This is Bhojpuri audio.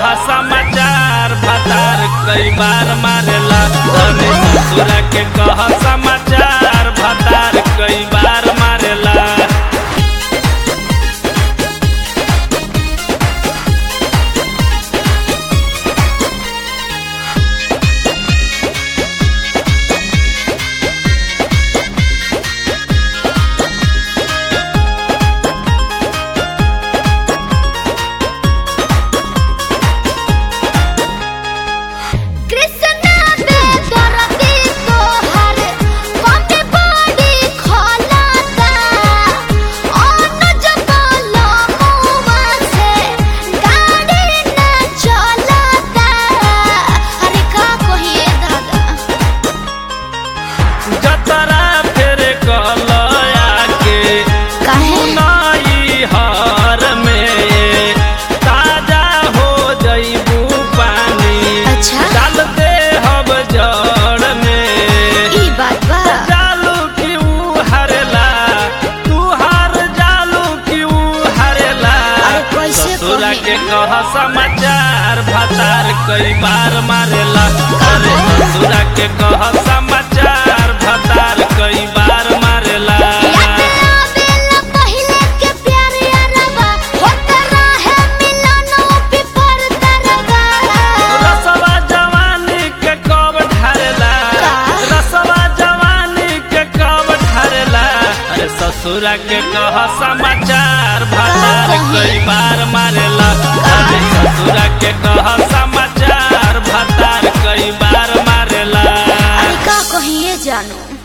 कह समाचार भतार कई बार मारेला अरे ससुरा के कह समाचार भतार कई बार मारेला कृष्णा दे दरदी तोहर कमे बड़ी खलाता अनुज बोलो मुआ से गाड़ी न चलता अरे का कहिए दादा जतरा फेर कलया के काहे नई हर में ताजा हो जईबू पानी अच्छा। डाल दे हब जड़ में ई बात बा जालू क्यों हरेला तू हार जालू क्यों हरेला अरे कैसे ससुरा कही? के कह समाचार भतार कई बार मारेला अरे ससुरा के कह समाचार भतार कई बार मारेला याद आवेला पहिले के प्यार यारबा होत रहे मिलनो पिपर तरबा रसवा जवानी के कब ढारेला का? रसवा जवानी के कब ढारेला अरे ससुरा के कह समाचार भतार का कही? कई बार मारेला अरे ससुरा के कह समाचार भतार कई बार मारेला अरे का कहिए जानू